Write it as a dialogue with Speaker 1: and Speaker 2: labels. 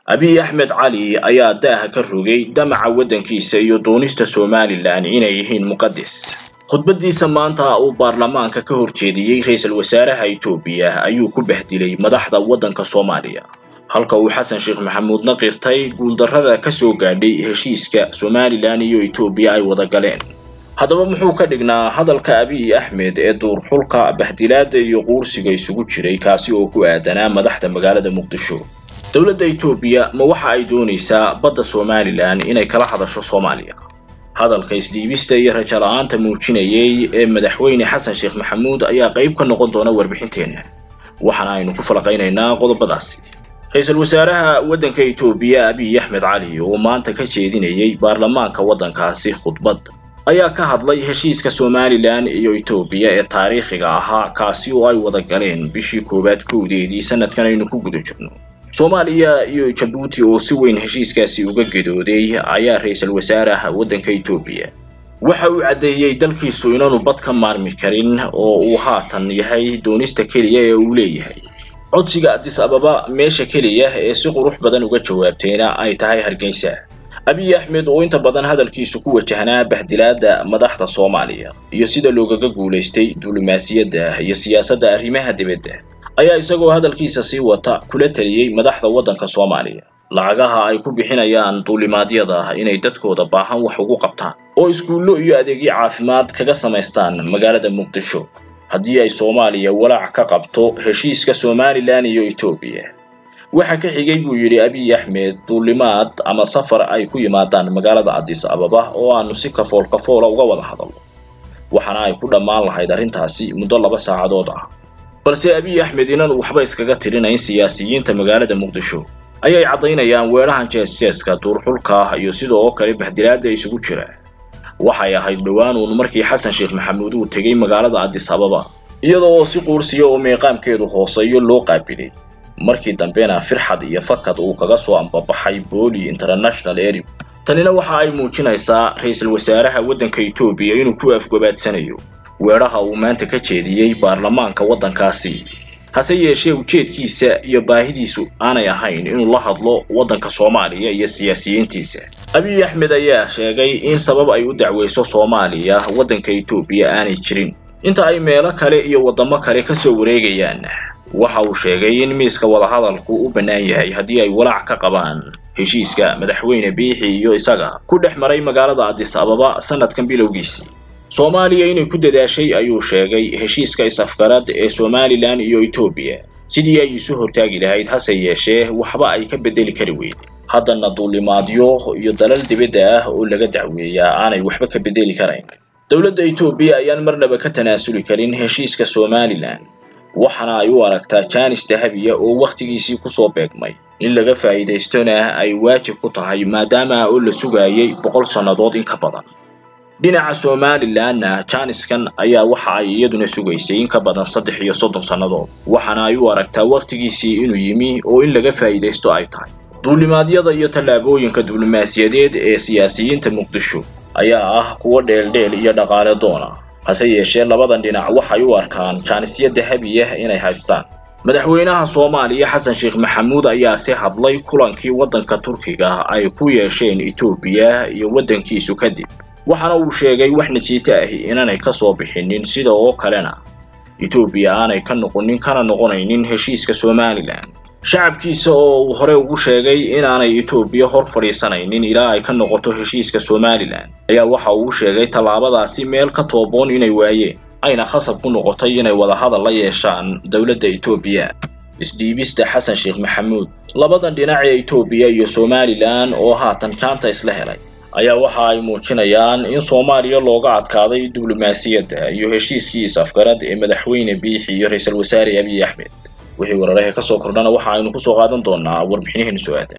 Speaker 1: abiy axmed cali ayaa daaha ka rogay damaca waddankiisa iyo doonista somalilan inay yihiin muqadas khudbadiisa maanta uu baarlamaanka ka horjeediyey ra-iisul wasaaraha etoobiya ayuu ku bahdilay madaxda waddanka soomaaliya halka uu xasan sheekh maxamuudna qirtay guuldarrada ka soo gaadhay heshiiska somalilan iyo etoobiya ay wada galeen haddaba muxuu ka dhignaa hadalka abiy axmed ee duurxulka bahdilaada iyo quursiga isugu jiray kaasi oo ku aadanaa madaxda magaalada muqdisho dowladda etoobiya ma waxa ay doonaysaa badda somalilan inay kala hadasho soomaaliya hadalka isdhiibista iyo rajo la-aanta muujinayay ee madaxweyne xasan sheekh maxamuud ayaa qayb ka noqon doona warbixinteenna waxaana aynu ku falaqaynaynaa qodobadaasi ra-iisul wasaaraha waddanka etoobiya abiy axmed cali oo maanta ka jeedinayay baarlamaanka waddankaasi khudbad ayaa ka hadlay heshiiska somalilan iyo etoobiya ee taariikhiga ahaa kaasi oo ay wada galeen bishii koowaad kowdeedii sanadkan aynu ku guda jirno soomaaliya iyo jabuuti oo si weyn heshiiskaasi uga gedooday ayaa ra-iisul wasaaraha waddanka etoobiya waxa uu caddeeyey dalkiisu inaanu bad ka maarmi karin oo uu haatan yahay doonista keliya ee uu leeyahay codsiga adis ababa meesha keliya ee si qurux badan uga jawaabtayna ay tahay hargeysa abiy axmed oo inta badan hadalkiisu ku wajahnaa bahdilaada madaxda soomaaliya iyo sida loogaga guulaystay diblomaasiyadda iyo siyaasadda arrimaha dibadda ayaa isagoo hadalkiisa sii wata kula taliyey madaxda waddanka soomaaliya lacagaha ay ku bixinayaan duulimaadyada inay dadkooda baahan wax ugu qabtaan oo iskuullo iyo adeegyo caafimaad kaga samaystaan magaalada muqdisho haddii ay soomaaliya walaac ka qabto heshiiska somalilan iyo etoobiya waxaa ka xigay buu yidhi abiy axmed duulimaad ama safar ay ku yimaadaan magaalada adis ababa oo aanu si kafool kafoola uga wada hadalno waxaana ay ku dhammaan lahayd arrintaasi muddo laba saacadood ah balse abiy axmed inaanu waxba iskaga tirinayn siyaasiyiinta magaalada muqdisho ayay caddaynayaan weerahan jees-jeeska duurxulka iyo sidoo kale bahdilaada isugu jira waxay ahayd dhowaan uun markii xasan sheekh maxamuud uu tegey magaalada adis ababa iyadoo oo si quursiya oo meeqaamkeedu hooseeyo loo qaabilay markii dambena firxad iyo fakad uu kaga soo ambabaxay booli international eri tanina waxa ay muujinaysaa ra-iisul wasaaraha waddanka etoobiya inuu ku afgobaadsanayo weeraha uu maanta ka jeediyey baarlamaanka waddankaasi hase yeeshee ujeedkiisa iyo baahidiisu aanay ahayn inuu la hadlo waddanka soomaaliya iyo siyaasiyiintiisa abiy axmed ayaa sheegay in sabab ay u dacweyso soomaaliya waddanka etoobiya aanay jirin inta ay meelo kale iyo waddamo kale ka soo wareegayaan waxa uu sheegay in miiska wadahadalku u bannaan yahay haddii ay walaac ka qabaan heshiiska madaxweyne biixi iyo isaga ku dhex maray magaalada adis ababa sanadkan bilowgiisii soomaaliya inay ku dadaashay ayuu sheegay heshiiska is-afgarad ee somalilan iyo etoobiya sidii ay isu hortaagi lahayd hase yeeshee waxba ay ka beddeli kari weyday haddana duulimaadyo iyo dalal dibadda ah oo laga dacweeyaa aanay waxba ka beddeli karayn dowladda etoobiya ayaan marnaba ka tanaasuli karin heshiiska somalilan waxaana ay u aragtaa jaanis dahabiya oo wakhtigiisii kusoo beegmay in laga faa'iidaystona ay waajib ku tahay maadaama oo la sugaayay boqol sannadood in ka badan dhinaca somalilanna jaaniskan ayaa waxa ay iyaduna sugaysay in ka badan saddex iyo soddon sannadood waxaana ay u aragtaa wakhtigiisii inuu yimi oo in laga faa'iidaysto ay tahay duulimaadyada iyo tallaabooyinka diblomaasiyadeed ee siyaasiyiinta muqdisho ayaa ah kuwo dheeldheel iyo dhaqaale doona hase yeeshee labadan dhinac waxay u arkaan jaanisyo dahabi ah inay haystaan madaxweynaha soomaaliya xasan sheekh maxamuud ayaa si hadlay kulankii waddanka turkiga ay ku yeesheen etoobiya iyo waddankiisu kadib waxaana uu sheegay wax najiito ahi inaanay ka soo bixinin sida oo kalena etoobiya aanay ka noqonin kana noqonaynin heshiiska somalilan shacabkiisa oo uu hore ugu sheegay inaanay etoobiya hor fadhiisanaynin ilaa ay ka noqoto heshiiska somalilan ayaa waxa uu sheegay tallaabadaasi meel ka tooboon inay waayeen ayna khasab ku noqotay inay wadahadal la yeeshaan dowladda etoobiya isdhiibista xasan sheekh maxamuud labadan dhinac ee etoobiya iyo somalilan oo haatan jaanta isla helay ayaa waxa ay muujinayaan in soomaaliya looga adkaaday diblomaasiyadda iyo heshiiskii is-afgarad ee madaxweyne biixi iyo ra-iisul wasaare abiy axmed wixii wararaha ka soo kordhana waxa aynu kusoo qaadan doonaa warbixinaheenu soo aadan